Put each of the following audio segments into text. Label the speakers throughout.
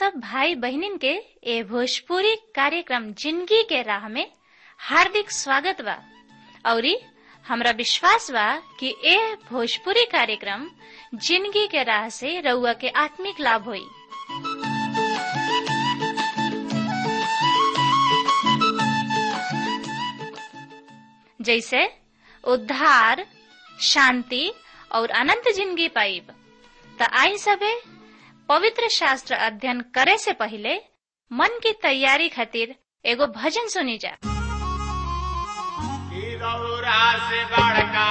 Speaker 1: सब भाई बहनिन के ए भोजपुरी कार्यक्रम जिंदगी के राह में हार्दिक स्वागत बा औरी हमरा विश्वास बा कि ए भोजपुरी कार्यक्रम जिंदगी के राह से रउआ के आत्मिक लाभ होई जैसे उद्धार शांति और अनंत जिंदगी पाइब त आई सबे पवित्र शास्त्र अध्ययन करे से पहले मन की तैयारी खातिर एगो भजन सुनी जा
Speaker 2: से बड़का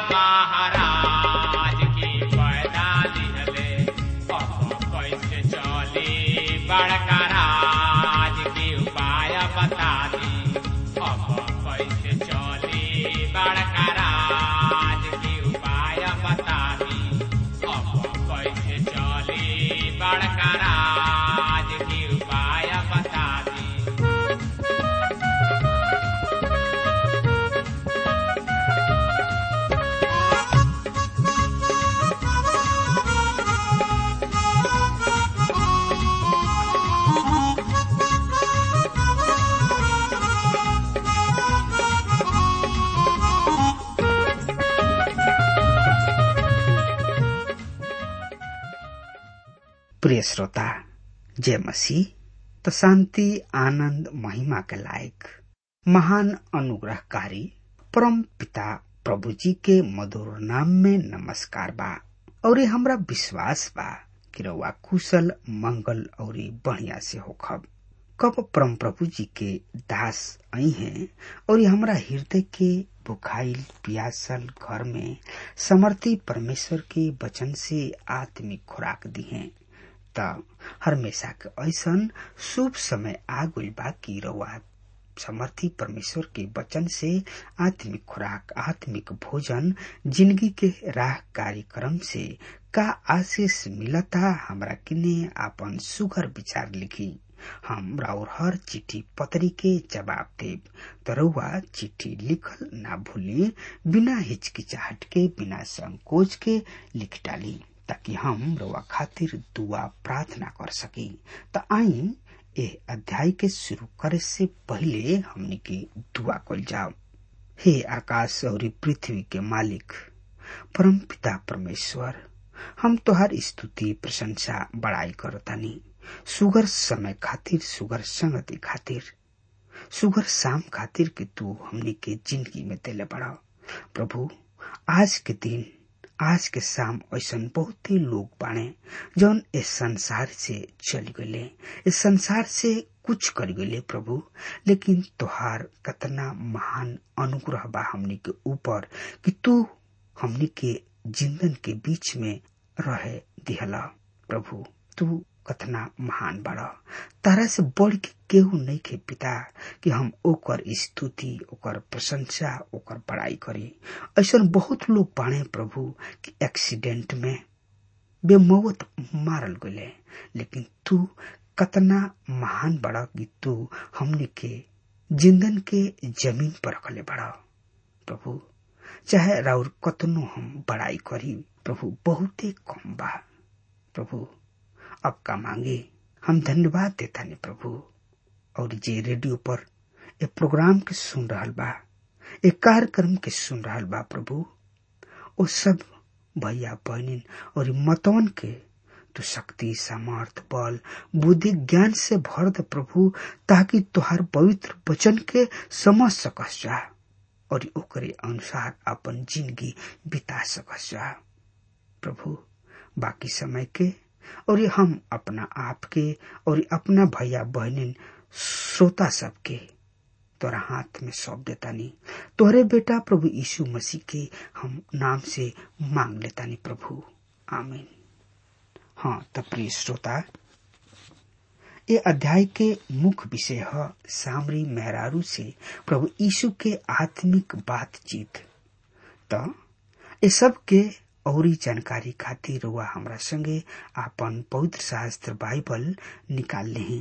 Speaker 2: महाराज की पैदा दिहले अब कैसे चली बड़का राज की उपाय बता दी अब कैसे चली बड़का राज की उपाय बता दी अब कैसे चली बड़का राज की उपाय बता दी
Speaker 3: प्रिय श्रोता जय मसीह तो शांति आनंद महिमा के लायक महान अनुग्रहकारी परम पिता प्रभु जी के मधुर नाम में नमस्कार बा और हमरा विश्वास बा कि रउआ कुशल मंगल और बढ़िया से होखब कब परम प्रभु जी के दास आई हैं और हमरा हृदय के बुखाइल पियासल घर में समर्थी परमेश्वर के वचन से आत्मिक खुराक दी हैं त हमेशा के ऐसन शुभ समय आ गइल बा कि रउआ समर्थी परमेश्वर के वचन से आत्मिक खुराक आत्मिक भोजन जिंदगी के राह कार्यक्रम से का आशीष मिलता हमरा किने आपन सुगर विचार लिखी हम राउर हर चिट्ठी पत्री के जवाब देव तरुआ चिट्ठी लिखल ना भूली बिना हिचकिचाहट के बिना संकोच के लिख डाली ताकि हम रउआ खातिर दुआ प्रार्थना कर सकी त आई ए अध्याय के शुरू करे से पहले हमनी के दुआ कल जाओ हे आकाश और पृथ्वी के मालिक परम पिता परमेश्वर हम तोहार स्तुति प्रशंसा बड़ाई करतानी सुगर समय खातिर सुगर संगति खातिर सुगर शाम खातिर कि तू हमनी के जिंदगी में दिले बड़ा प्रभु आज के दिन आज के शाम ऐसा बहुत ही लोग बाणे जौन इस संसार से चल गए इस संसार से कुछ कर गए प्रभु लेकिन तोहार कतना महान अनुग्रह बा हमनी के ऊपर कि तू हमनी के जिंदन के बीच में रहे दिहला प्रभु तू कतना महान बड़ा तारा से बढ़ के केहू नहीं के पिता कि हम ओकर स्तुति ओकर प्रशंसा ओकर बड़ाई करी ऐसा बहुत लोग बाणे प्रभु कि एक्सीडेंट में बेमौत मारल गए लेकिन तू कतना महान बड़ा कि तू हमने के जिंदन के जमीन पर रखले बड़ा प्रभु चाहे राउर कतनो हम बड़ाई करी प्रभु बहुते कम बा प्रभु अब का मांगे हम धन्यवाद देता नहीं प्रभु और जे रेडियो पर ए प्रोग्राम के सुन रहल बा ए कार्यक्रम के सुन रहल बा प्रभु ओ सब भैया बहनिन और मतवन के तू शक्ति सामर्थ बल बुद्धि ज्ञान से भर दे प्रभु ताकि तुहार पवित्र वचन के समझ सकस जा और ओकरे अनुसार अपन जिंदगी बिता सकस जा प्रभु बाकी समय के और हम अपना आप के और अपना भैया बहनिन श्रोता सबके तोरा हाथ में सौंप देता नहीं तोहरे बेटा प्रभु यीशु मसीह के हम नाम से मांग लेता नहीं प्रभु आमीन हाँ तो प्रिय श्रोता ये अध्याय के मुख्य विषय है सामरी मेहरारू से प्रभु यीशु के आत्मिक बातचीत तो ये सब के औरी जानकारी खातिर रुआ हमरा संगे आपन पवित्र शास्त्र बाइबल निकाल ले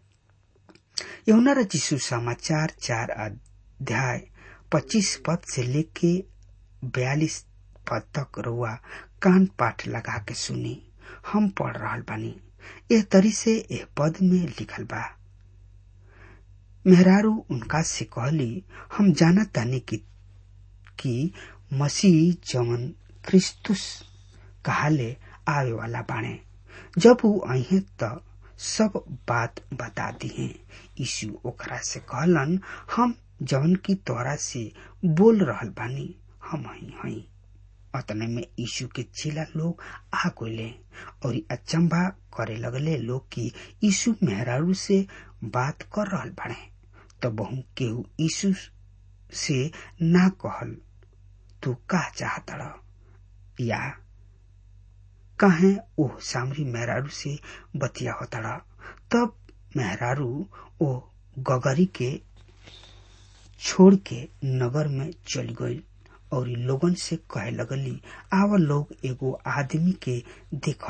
Speaker 3: यमुना रचिसु समाचार चार अध्याय पच्चीस पद से लेके बयालीस पद तक रुआ कान पाठ लगा के सुनी हम पढ़ रहा बानी एह तरी से एह पद में लिखल बा मेहरारू उनका से कहली हम जाना तानी कि, कि मसीह जवन क्रिस्तुस कहाले आवे वाला बाणे जब वो अहे त सब बात बता दिए यीशु ओकरा से कहलन हम जवन की तोरा से बोल रहल बानी हम हई हई अतने में यीशु के चेला लोग आ गए और अचंभा करे लगले लोग कि यीशु मेहरारू से बात कर रहल बाड़े तो बहु केहू यीशु से ना कहल तू का चाहता या कहे ओ सामरी मेहरारू से बतिया होता तब मेहरारू ओ गगरी के छोड़ के नगर में चल गई और लोगन से कहे लगली आव लोग एगो आदमी के देख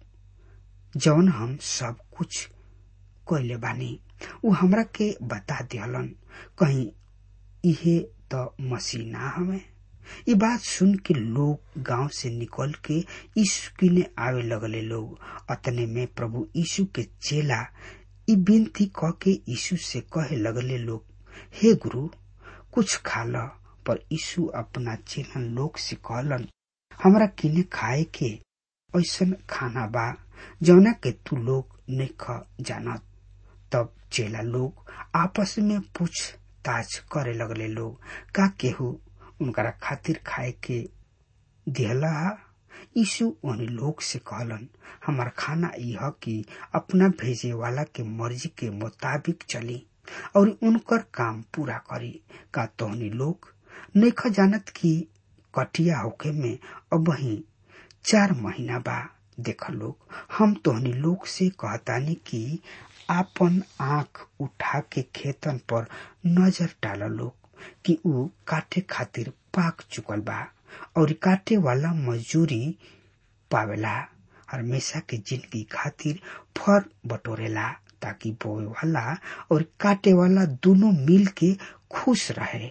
Speaker 3: लोग जौन हम सब कुछ कैले बानी उ हमरा के बता दिहलन कहीं इहे तो मसीह ना हमें ये बात सुन के लोग गांव से निकल के यीशु किने आवे लगले लोग अतने में प्रभु यीशु के चेला ई विनती क के यीशु से कहे लगले लोग हे गुरु कुछ खा ल पर यीशु अपना चेलन लोग से कहलन हमरा किने खाए के ऐसन खाना बा जौना के तू लोग नहीं जानत तब चेला लोग आपस में पूछताछ करे लगले लोग का केहू उनकरा खातिर खाए के दिहला यीशु उन लोग से कहलन हमार खाना यह कि अपना भेजे वाला के मर्जी के मुताबिक चली और उनकर काम पूरा करी का तोहनी लोग नेख जानत की कटिया होके में अब वही चार महीना बा देख लोग हम तोहनी लोग से कहतानी कि आपन आंख उठा के खेतन पर नजर डाल लोग कि ऊ काटे खातिर पाक चुकल बा और काटे वाला मजदूरी पावेला हमेशा के जिंदगी खातिर फर बटोरेला ताकि बोए वाला और काटे वाला दोनों मिल के खुश रहे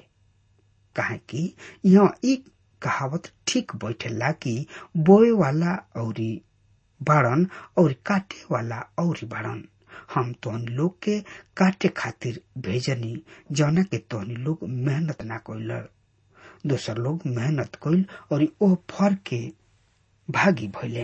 Speaker 3: कहे कि यहाँ एक कहावत ठीक बैठेला कि बोए वाला और बाड़न और काटे वाला और बाड़न हम तोहन लोग के काटे खातिर भेजनी जौना के तोहनी लोग मेहनत ना कैल दोसर लोग मेहनत कैल और ओ फर के भागी भैले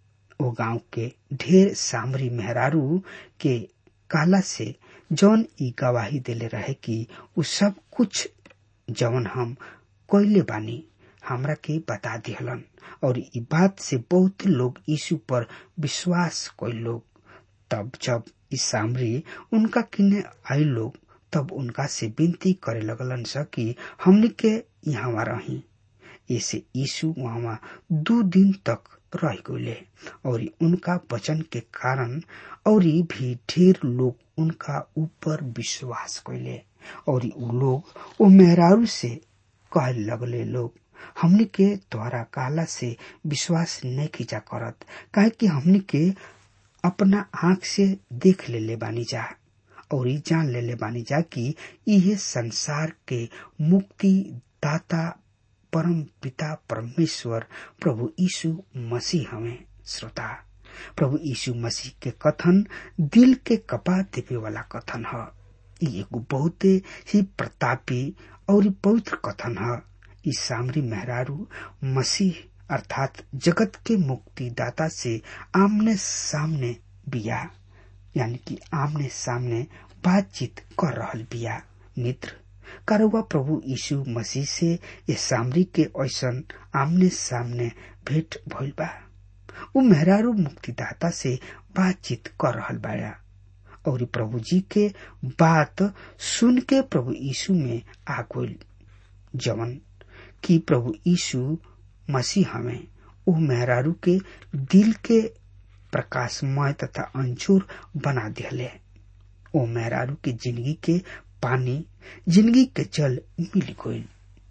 Speaker 3: ओ गांव के ढेर सामरी मेहरारू के काला से जौन ई गवाही देले रहे कि उ सब कुछ जौन हम कोयले बानी हमरा के बता दिहलन और ई बात से बहुत लोग यीशु पर विश्वास कोई लोग तब जब ई सामरी उनका किने आई लोग तब उनका से विनती करे लगलन स कि हमने के यहाँ रही ऐसे यीशु वहाँ दो दिन तक रह गए और उनका वचन के कारण और भी ढेर लोग उनका ऊपर विश्वास कैले और उ लोग वो मेहरारू से कह लगले लोग हमने के द्वारा काला से विश्वास नहीं खींचा करत काहे कि हमने के अपना आंख से देख ले ले बानी जा और जान ले ले बानी जा कि यह संसार के मुक्ति दाता परम पिता परमेश्वर प्रभु यीशु मसीह हमें श्रोता प्रभु यीशु मसीह के कथन दिल के कपा देवे वाला कथन है एगो बहुत ही प्रतापी और पवित्र कथन है इस सामरी मेहरारू मसीह अर्थात जगत के मुक्तिदाता से आमने सामने बिया यानी कि आमने सामने बातचीत कर रहल बिया मित्र कारुआ प्रभु यीशु मसीह से ये सामरी के ऐसन आमने सामने भेंट भइल बा उ मेहरारू मुक्तिदाता से बातचीत कर रहल बाया और प्रभु जी के बात सुन के प्रभु यीशु में आ गइल जवन कि प्रभु यीशु मसीह हमें उ मेहरारू के दिल के प्रकाशमय तथा अंचूर बना दिले ओ मेहरारू के जिंदगी के पानी जिंदगी के जल मिल गइल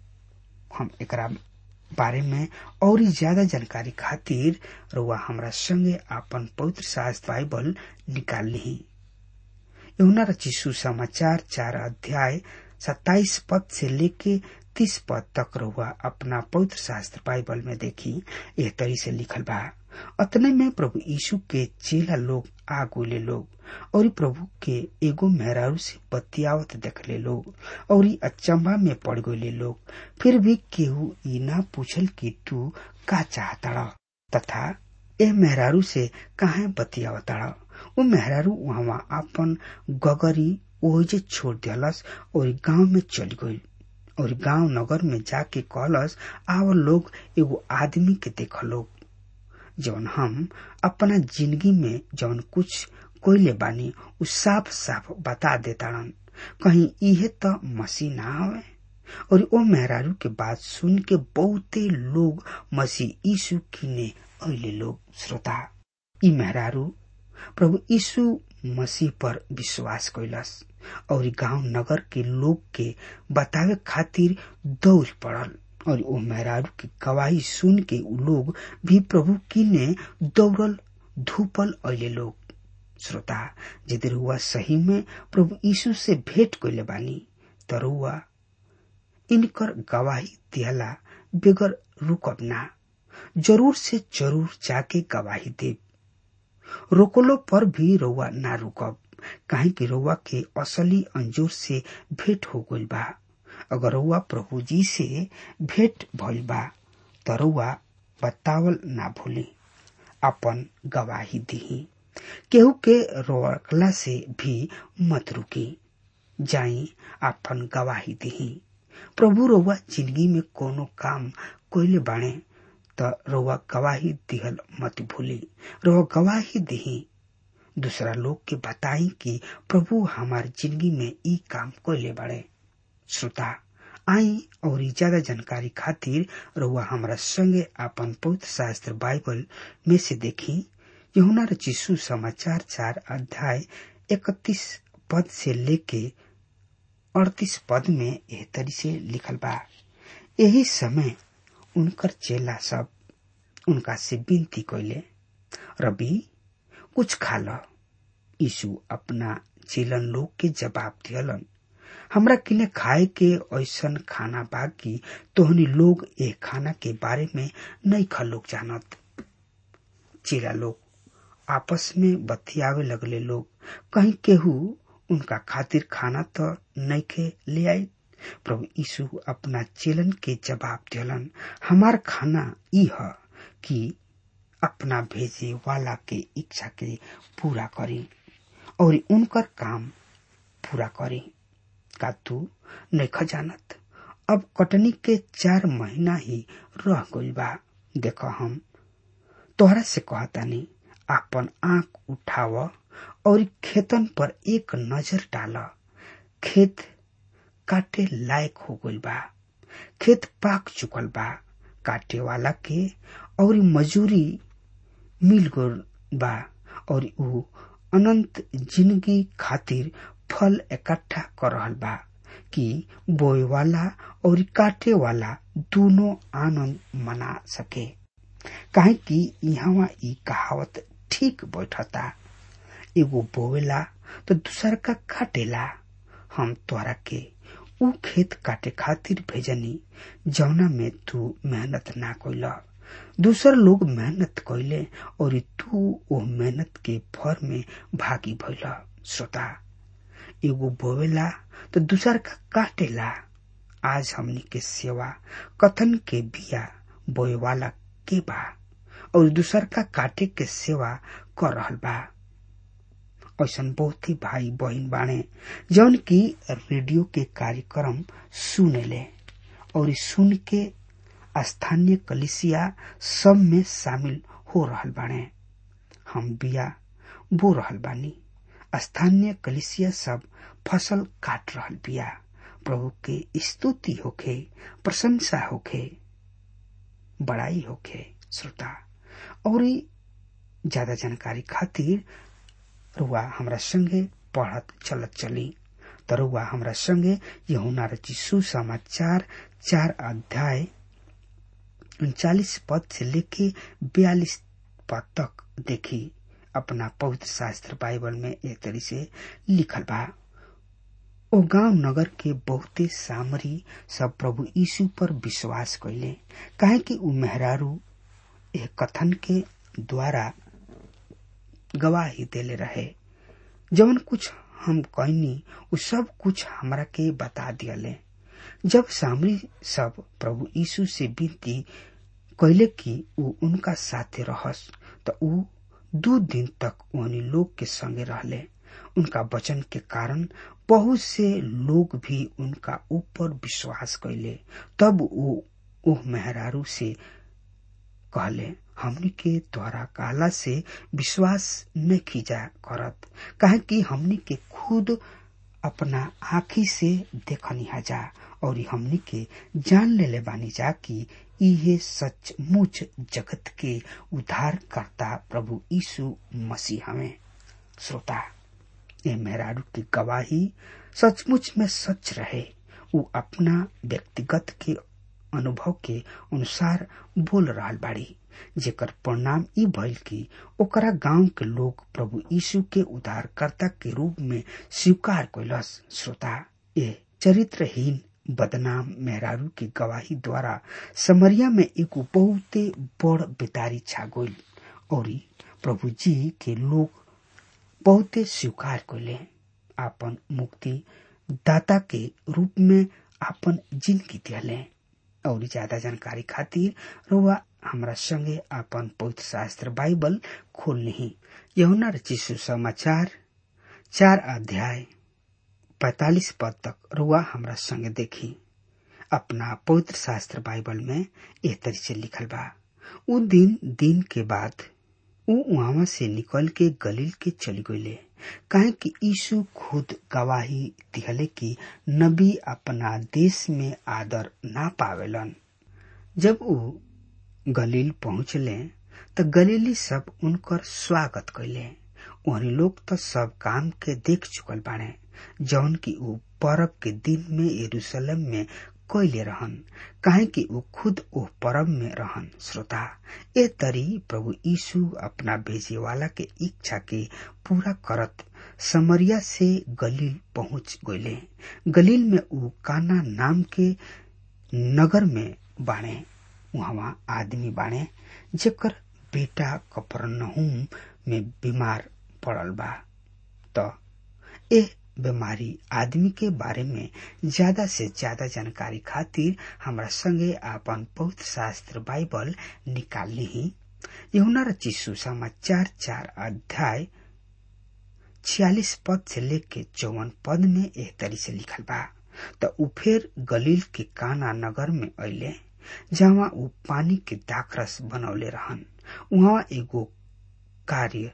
Speaker 3: हम एकरा बारे में और ज्यादा जानकारी खातिर रुआ हमरा संगे आपन पवित्र शास्त्र बाइबल निकाल ली यमुना रची सुसमाचार चार अध्याय सत्ताईस पद से लेके इकतीस पद तक रहुआ अपना पवित्र शास्त्र बाइबल में देखी यह तरी से लिखल बा अतने में प्रभु यीशु के चेला लोग आ गोले लोग और प्रभु के एगो मेहरारू से बतियावत देखले लोग और अचंबा में पड़ गए लोग फिर भी केहू ई ना पूछल कि तू का चाहता तथा ए मेहरारू से काहे बतियावता वो मेहरारू वहां अपन गगरी ओहिजे छोड़ दियलस और गांव में चल गई और गांव नगर में जाके कहलस आव लोग एगो आदमी के देख लोग जौन हम अपना जिंदगी में जौन कुछ कोयले बानी उ साफ साफ बता देताड़न कहीं इहे त मसीह ना हवे और ओ मेहरारू के बात सुन के बहुते लोग मसीह यीशु किने अले लोग श्रोता ई मेहरारू प्रभु यीशु मसीह पर विश्वास कैलस और गांव नगर के लोग के बतावे खातिर दौड़ पड़ल और ओ मेहरारू की गवाही सुन के उ लोग भी प्रभु किने दौड़ल धूपल अले लोग श्रोता यदि रुआ सही में प्रभु यीशु से भेंट कैले बानी त रुआ इनकर गवाही दिहला बेगर रुकब ना जरूर से जरूर जाके गवाही देव रोकलो पर भी रउआ ना रुकब काहे कि रउआ के असली अंजूर से भेंट हो गइल बा अगर रउआ प्रभु जी से भेंट भइल बा त रउआ बतावल ना भूली अपन गवाही दिही केहू के रोकला से भी मत रुकी जाई अपन गवाही दिही प्रभु रउआ जिंदगी में कोनो काम कोइले बाणे त रउआ गवाही दिहल मत भूली रउआ गवाही दिही दूसरा लोग के बताई कि प्रभु हमार जिंदगी में ई काम कोइले बाड़े श्रोता आई और ज्यादा जानकारी खातिर रउआ हमरा संगे अपन पवित्र शास्त्र बाइबल में से देखी यहुना रचिसु समाचार चार अध्याय इकतीस पद से लेके अड़तीस पद में एह तरी से लिखल बा यही समय उनकर चेला सब उनका से विनती कैले रबी कुछ खा ल यीशु अपना चेलन लोग के जवाब दियलन हमरा किने खाए के ऐसन खाना बा कि तोहनी लोग ए खाना के बारे में नहीं खा लोग जानत चेला लोग आपस में बतियावे लगले लोग कहीं केहू उनका खातिर खाना तो नहीं के ले आई प्रभु यीशु अपना चेलन के जवाब दिलन हमार खाना ई है कि अपना भेजे वाला के इच्छा के पूरा करी और उनकर काम पूरा करी का तू नहीं जानत अब कटनी के चार महीना ही रह गइल बा देख हम तोहरा से कहतानी आपन आंख उठाव और खेतन पर एक नजर डाल खेत काटे लायक हो गइल बा खेत पाक चुकल बा काटे वाला के और मजूरी मिल गइल बा और ऊ अनंत जिंदगी खातिर फल इकट्ठा कर रहल बा कि बोए वाला और काटे वाला दोनों आनंद मना सके काहे कि यहाँ ई कहावत ठीक बैठता एगो बोवेला तो दूसर का काटेला हम तोरा के ऊ खेत काटे खातिर भेजनी जौना में तू मेहनत ना कैला दूसर लोग मेहनत कैले और तू वो मेहनत के फर में भागी भैला श्रोता एगो बोवेला तो दूसर का काटेला आज हमनी के सेवा कथन के बिया बोए वाला के बा और दूसर का काटे के सेवा कर रहल बा ऐसा बहुत ही भाई बहन बाणे जौन की रेडियो के कार्यक्रम सुने ले और सुन के स्थानीय कलिसिया सब में शामिल हो रहल बाणे हम बिया बो रहल बानी स्थानीय कलिसिया सब फसल काट रहल बिया प्रभु के स्तुति होखे प्रशंसा होखे बड़ाई होखे श्रोता और ज्यादा जानकारी खातिर रुआ हमरा संगे पढ़त चलत चली त रुआ हमरा संगे यहुना रची सुसमाचार चार अध्याय उनचालीस पद से लेके बयालीस पद तक देखी अपना पवित्र शास्त्र बाइबल में एक तरी से लिखल बा ओ गांव नगर के बहुते सामरी सब प्रभु यीशु पर विश्वास कैले काहे कि उ मेहरारू एह कथन के द्वारा गवाही देले रहे जवन कुछ हम कहनी उ सब कुछ हमरा के बता दियले जब सामरी सब प्रभु यीशु से विनती कैले कि उ उनका साथे रहस त उ दू दिन तक उन्हीं लोग के संगे रहले उनका वचन के कारण बहुत से लोग भी उनका ऊपर विश्वास कैले तब वो ओह मेहरारू से कहले हमनी के द्वारा कहला से विश्वास न खींचा करत काहे कि हमनी के खुद अपना आँखी से देखनी जा और हमनी के जान लेले बानी जा कि इहे सचमुच जगत के उद्धार करता प्रभु यीशु मसीह हमें श्रोता ये मेहरारू की गवाही सचमुच में सच रहे वो अपना व्यक्तिगत के अनुभव के अनुसार बोल रहा बाड़ी जेकर परिणाम ई भइल कि ओकरा गांव के लोग प्रभु यीशु के उद्धारकर्ता के रूप में स्वीकार कैलस श्रोता ये चरित्रहीन बदनाम मेहरारू की गवाही द्वारा समरिया में एक बहुते बड़ बेदारी छा गई और प्रभु जी के लोग बहुते स्वीकार कैले आपन मुक्ति दाता के रूप में आपन जिंदगी दिले और ज्यादा जानकारी खातिर रुआ हमरा संगे आपन पवित्र शास्त्र बाइबल खोल नहीं यहुना रचिसु समाचार चार अध्याय पैतालीस पद तक रुआ हमरा संगे देखी अपना पवित्र शास्त्र बाइबल में एह तरी से लिखल बा उ दिन दिन के बाद उ वहां से निकल के गलील के चली गईले काहे कि यीशु खुद गवाही दिहले कि नबी अपना देश में आदर ना पावेलन जब उ गलील पहुंचले त गलीली सब उनकर स्वागत कैले वही लोग तो सब काम के देख चुकल बाड़े जौन की उ परब के दिन में यरूशलेम में कैले रहन काहे कि उ खुद ओ परब में रहन श्रोता ए तरी प्रभु यीशु अपना भेजे वाला के इच्छा के पूरा करत समरिया से गलील पहुंच गईले गलील में उ काना नाम के नगर में बाणे वहां आदमी बाणे जेकर बेटा कपरनहुम में बीमार पड़ल बा त ए बीमारी आदमी के बारे में ज्यादा से ज्यादा जानकारी खातिर हमरा संगे आपन पवित्र शास्त्र बाइबल निकाल ली यहुना रचिसु समाचार चार अध्याय छियालीस पद से लेके चौवन पद में एह तरी से लिखल बा त उ फिर गलील के काना नगर में अले जहाँ उ पानी के दाखरस बनौले रहन वहाँ एगो कार्य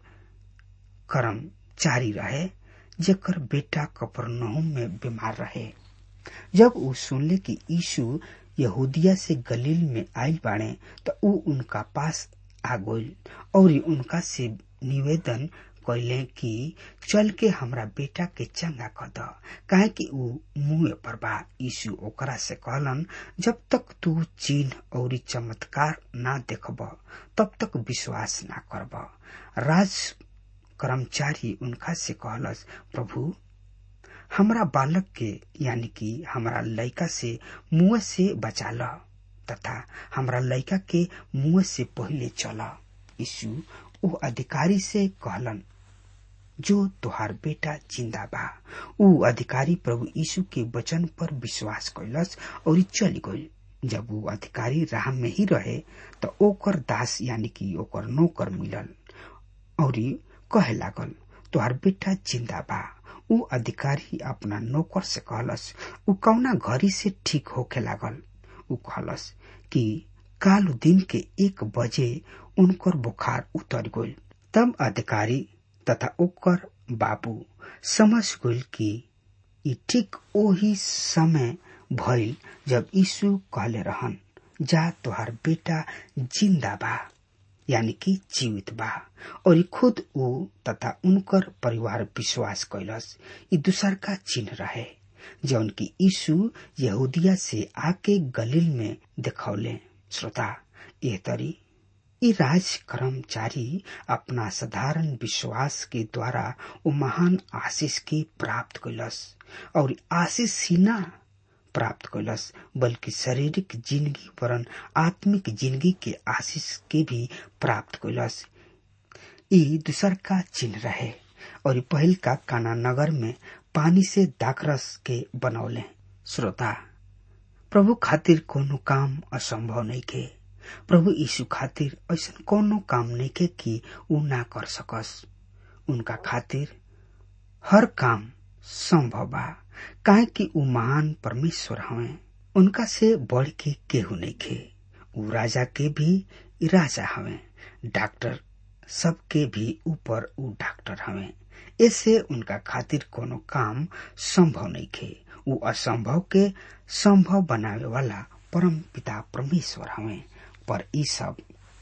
Speaker 3: कर्मचारी रहे जेकर बेटा कपरनहुम में बीमार रहे जब उ सुनले कि यीशु यहूदिया से गलील में आयल बाड़े तो उ उनका पास आ गइल और उनका से निवेदन कैले कि चल के हमरा बेटा के चंगा कर द काहे कि उ मुंह पर बा यीशु ओकरा से कहलन जब तक तू चिन्ह और चमत्कार ना देखब तब तक विश्वास ना करब राज कर्मचारी उनका से कहलस प्रभु हमरा बालक के यानी कि हमरा लड़का से मुंह से बचा ल तथा हमरा लड़का के मुंह से पहले चल यीशु उ अधिकारी से कहलन जो तुहार बेटा जिंदा बा उ अधिकारी प्रभु यीशु के वचन पर विश्वास कैलस और चली गई जब वो अधिकारी राह में ही रहे तो ओकर दास यानी कि ओकर नौकर मिलल और कहे लागल तुहार बेटा जिंदा बा उ अधिकारी अपना नौकर से कहलस उ कौना घड़ी से ठीक होके लागल उ कहलस कि काल दिन के एक बजे उनकर बुखार उतर गइल तब अधिकारी तथा ओकर बाबू समझ गइल कि ई ठीक ओही समय भइल जब यीशु कहले रहन जा तुहार बेटा जिंदा बा यानी कि जीवित बा और ई खुद ऊ तथा उनकर परिवार विश्वास कैलस ई दूसर का चिन्ह रहे जौन की यीशु यहूदिया से आके गलील में दिखौले श्रोता यह तरी ई राज कर्मचारी अपना साधारण विश्वास के द्वारा वो महान आशीष के प्राप्त कैलस और आशीष ही ना प्राप्त कैलस बल्कि शारीरिक जिंदगी वरन आत्मिक जिंदगी के आशीष के भी प्राप्त कैलस ई दूसर का चिन्ह रहे और ई पहिल का काना नगर में पानी से दाखरस के बनौले श्रोता प्रभु खातिर कोनो काम असंभव नहीं के प्रभु यीशु खातिर ऐसा कोनो काम नहीं के कि ऊ ना कर सकस उनका खातिर हर काम संभव बा काहे कि ऊ महान परमेश्वर हवे उनका से बढ़ के केहू नहीं खे ऊ राजा के भी राजा हवे डॉक्टर सबके भी ऊपर ऊ डॉक्टर हवे ऐसे उनका खातिर कोनो काम संभव नहीं खे ऊ असंभव के संभव बनावे वाला परम पिता परमेश्वर हवे पर ई सब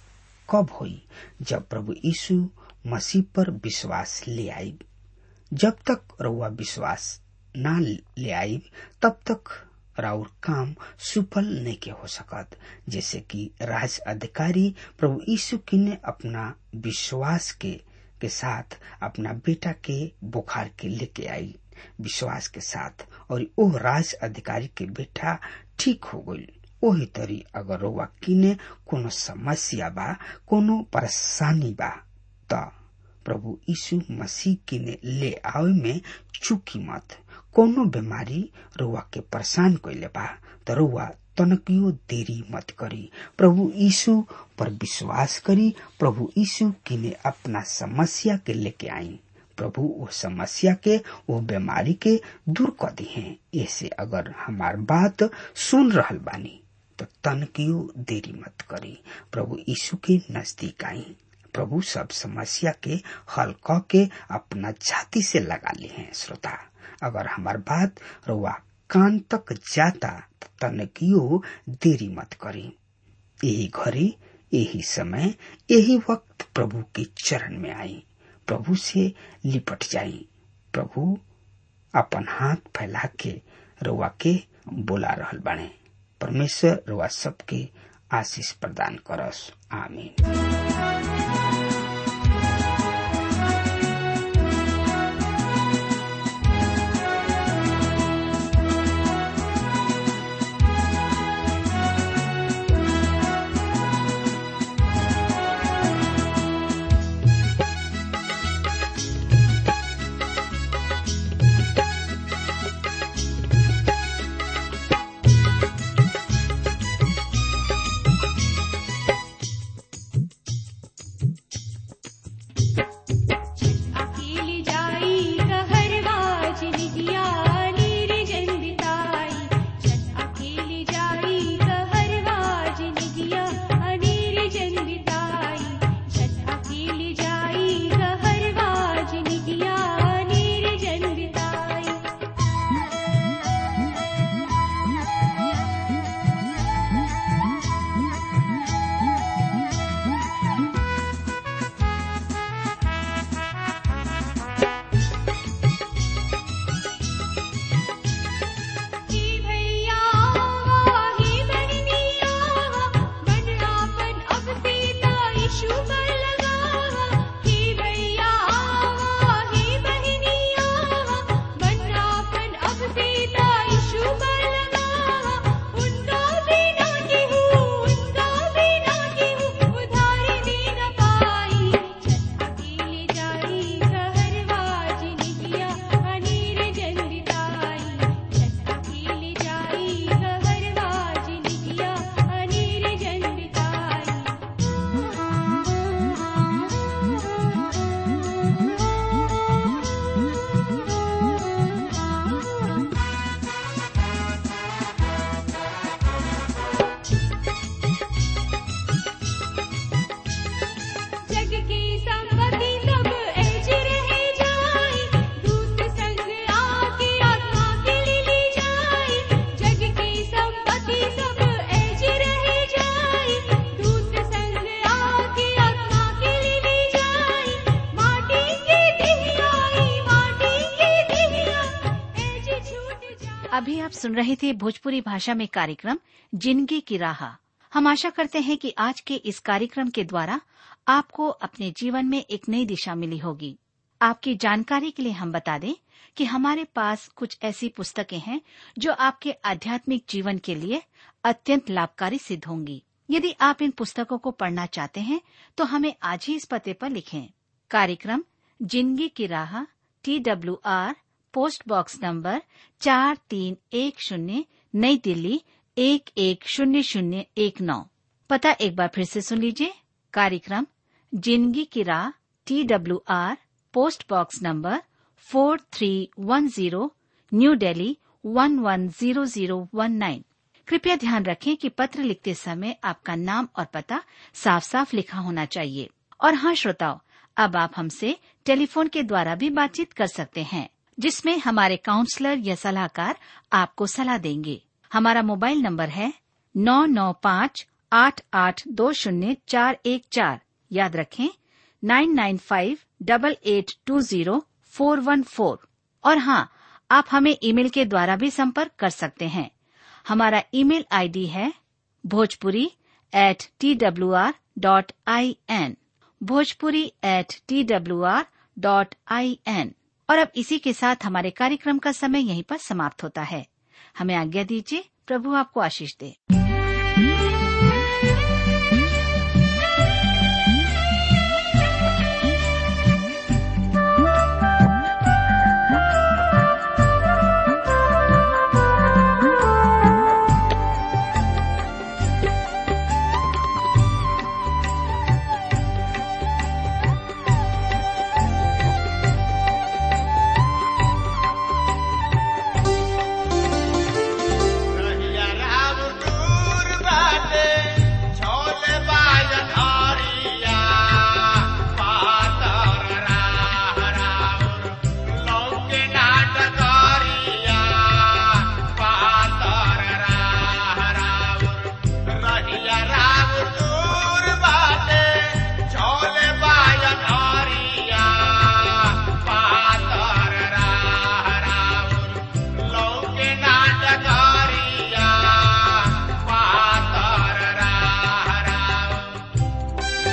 Speaker 3: कब होई जब प्रभु यीशु मसीह पर विश्वास ले आई जब तक रउआ विश्वास ना ले आई तब तक राउर काम सुफल नहीं के हो सकत जैसे कि राज अधिकारी प्रभु यीशु की ने अपना विश्वास के के साथ अपना बेटा के बुखार के लेके आई विश्वास के साथ और ओ राज अधिकारी के बेटा ठीक हो गई ओही तरी अगर रउआ किने कोनो समस्या बा कोनो परेशानी बा त प्रभु यीशु मसीह किने ले आवे में चुकी मत कोनो बीमारी रउआ के परेशान कैले बा त रउआ तनकियो देरी मत करी प्रभु यीशु पर विश्वास करी प्रभु यीशु किने अपना समस्या के लेके आई प्रभु वो समस्या के वो बीमारी के दूर कर दी है ऐसे अगर हमार बात सुन रहल बानी तो तनकियो देरी मत करी प्रभु यीशु के नजदीक आई प्रभु सब समस्या के हल क के अपना छाती से लगा ली है श्रोता अगर हमार बात रुआ कान तक जाता तो तनकियो देरी मत करी यही घड़ी यही समय यही वक्त प्रभु के चरण में आई प्रभु से लिपट जाई प्रभु अपन हाथ फैला के रुआ के बोला रहल बाणे परमेश्वर रुआ सबके आशीष प्रदान करस आमीन
Speaker 4: अकेली जाई कहरवाज निगिया नीर जंदिताई छत अकेली जाई कहरवाज निगिया अनीर जंदिताई छत अकेली जाई कहरवाज निगिया नीर जंदिताई ही भैया ही बहनिया बनरापन अब सीता यीशु पर लगा ही भैया ही बहनिया बनरापन अब सीता यीशु पर लगा उनका बिना केहू उनका बिना केहू उधारी दे न पाई छत अकेली जाई कहरवाज निगिया अनीर जंदिताई छत अकेली जाई कहरवाज निगिया अनीर जंदिताई जग की संपत्ति सब ऐज रह जाई दूत संग आके आत्मा के लिए ली जाई जग की संपत्ति सब ऐज रह जाई दूत संग आके आत्मा के लिए ली जाई माटी की दिहियाई माटी की दिहिया ऐज छूट जाई
Speaker 5: अभी आप सुन रहे थे भोजपुरी भाषा में कार्यक्रम जिंदगी की राह हम आशा करते हैं कि आज के इस कार्यक्रम के द्वारा आपको अपने जीवन में एक नई दिशा मिली होगी आपकी जानकारी के लिए हम बता दें कि हमारे पास कुछ ऐसी पुस्तकें हैं जो आपके आध्यात्मिक जीवन के लिए अत्यंत लाभकारी सिद्ध होंगी यदि आप इन पुस्तकों को पढ़ना चाहते हैं तो हमें आज ही इस पते पर लिखें कार्यक्रम जिंदगी की राह T W R post box number चार तीन एक शून्य नई दिल्ली एक एक शून्य शून्य एक नौ पता एक बार फिर से सुन लीजिए कार्यक्रम जिंदगी की राह T W R post box number four three one zero new Delhi one one zero zero one nine कृपया ध्यान रखें कि पत्र लिखते समय आपका नाम और पता साफ साफ लिखा होना चाहिए और हाँ श्रोताओ अब आप हमसे टेलीफोन के द्वारा भी बातचीत कर सकते हैं जिसमें हमारे काउंसलर या सलाहकार आपको सलाह देंगे हमारा मोबाइल नंबर है नौ नौ पाँच आठ आठ दो शून्य चार एक चार याद रखें nine nine five double eight two zero four one four और हाँ आप हमें ईमेल के द्वारा भी संपर्क कर सकते हैं हमारा ईमेल आईडी है Bhojpuri at T W R dot I N Bhojpuri at T W R dot I N और अब इसी के साथ हमारे कार्यक्रम का समय यहीं पर समाप्त होता है हमें आज्ञा दीजिए प्रभु आपको आशीष दे
Speaker 2: रहिया राम दूर बाटे, छोले बाजन हरिया, पातर राह राउर, लौके नाटकरिया, पातर राह राउर। रहिया राम दूर बाटे, छोले बाजन हरिया, पातर राह राउर, लौके नाटकरिया, पातर राह राउर।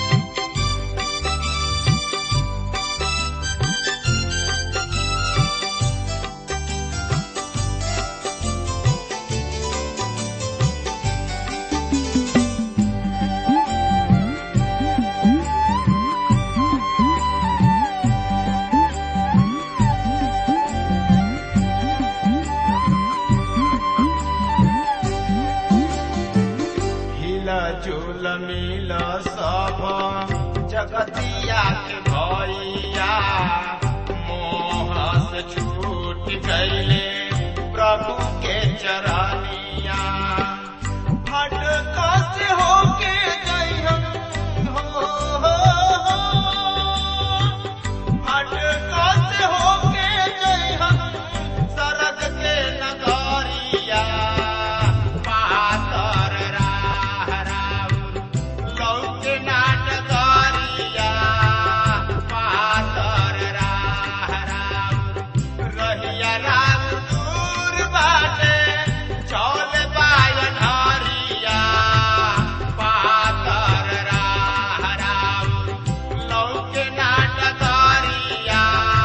Speaker 2: हिला झूल मिल सब जगतिया के भैया मोह से छूट गईले प्रभु के चरनिया भटक से होके गई हम हो, हो, हो। भटक से होके गई हम सरग के नगरिया पातर राह राउर लौके नाटकरिया पातर राह राउर रहिया राम दूर बाटे चौल बायन हरिया पातर राह राउर लौके नाटकरिया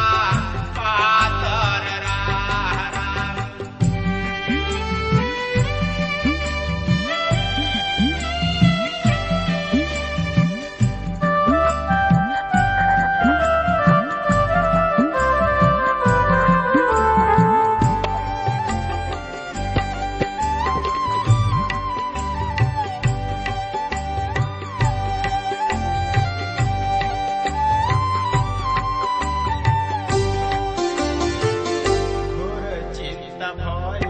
Speaker 2: पातर राह राउर घोर चिंता भय